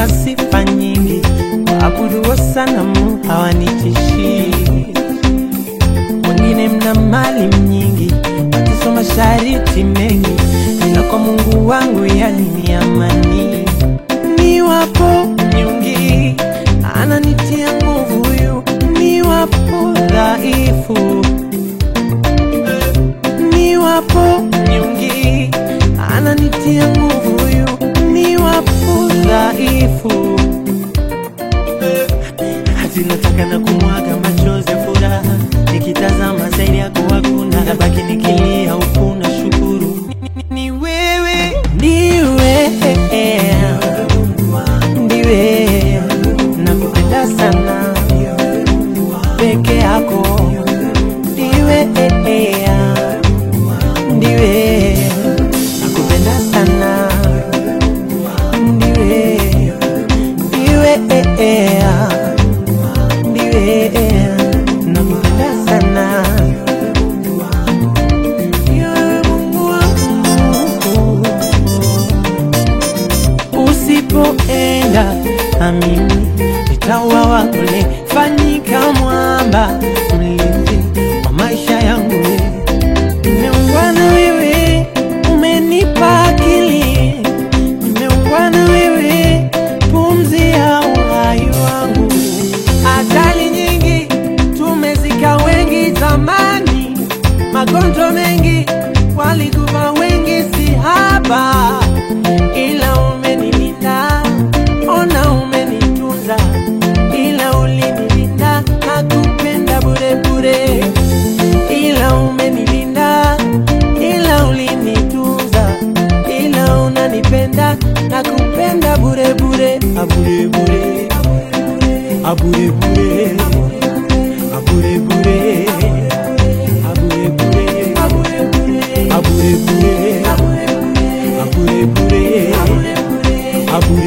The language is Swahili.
wana sifa nyingi, waabuduo sanamu hawanitishii. Wengine mna mali nyingi, mateso mashariti mengi, ila kwa Mungu wangu yani ni amani. Niwapo nyungi, ananitia nguvu huyu, niwapo dhaifu niwapo nyungi, ananitia nguvu huyu, niwapo dhaifu hati nataka na kumwaga machozi ya furaha, nikitazama zaidi yako hakuna, nabaki nikilia huku na shukuru Ni- ni wewe, ndiwe ndiwe, nakupenda sana peke yako, ndiwe ndiwe, nakupenda sana ndiwe ndiwe ndiwe nakupenda sana Ndiwe Mungu wangu. usipoenda na mimi nitauawa kule fanyika mwamba mlinzi wa maisha yangu nimeungana wewe umenipa akili nimeungana wewe pumzi ya uhai wangu ajali nyingi tumezika wengi zamani magonjwa mengi walikufa wengi si haba ila umenilinda ona umenitunza ila ulinilinda nakupenda bure bure ila umenilinda ila ulinitunza ila unanipenda nakupenda bure bure abure bure abure bure abure bure abure bure abure bure abure bure abure bure abure